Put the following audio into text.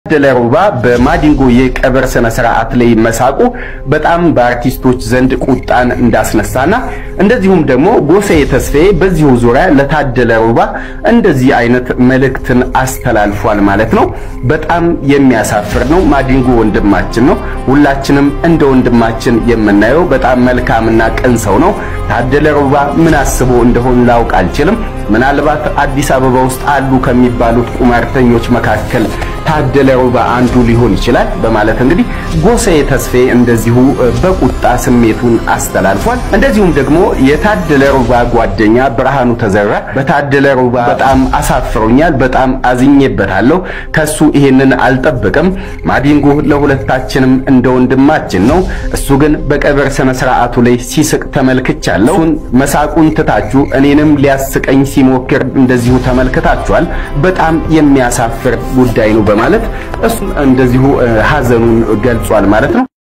ታደለ ሮባ በማዲንጎ የቀብር ስነ ስርዓት ላይ መሳቁ በጣም በአርቲስቶች ዘንድ ቁጣን እንዳስነሳና እንደዚሁም ደግሞ ጎሳዬ ተስፋዬ በዚሁ ዙሪያ ለታደለ ሮባ እንደዚህ አይነት መልእክትን አስተላልፏል ማለት ነው። በጣም የሚያሳፍር ነው። ማዲንጎ ወንድማችን ነው። ሁላችንም እንደ ወንድማችን የምናየው በጣም መልካምና ቅን ሰው ነው። ታደለ ሮባ ምን አስቦ እንደሆን ላውቅ አልችልም። ምናልባት አዲስ አበባ ውስጥ አሉ ከሚባሉት ቁማርተኞች መካከል ታደለ ሮባ አንዱ ሊሆን ይችላል በማለት እንግዲህ ጎሳዬ ተስፋዬ እንደዚሁ በቁጣ ስሜቱን አስተላልፏል። እንደዚሁም ደግሞ የታደለ ሮባ ጓደኛ ብርሃኑ ተዘራ በታደለ ሮባ በጣም አሳፍሮኛል፣ በጣም አዝኜበታለሁ፣ ከሱ ይሄንን አልጠብቅም። ማዲንጎ ለሁለታችንም እንደ ወንድማችን ነው። እሱ ግን በቀብር ስነ ስርዓቱ ላይ ሲስቅ ተመልክቻለሁ። እሱን መሳቁን ትታችሁ እኔንም ሊያስቀኝ ሲሞክር እንደዚሁ ተመልክታችኋል። በጣም የሚያሳፍር ጉዳይ ነው በማለት እሱም እንደዚሁ ሀዘኑን ገልጿል ማለት ነው።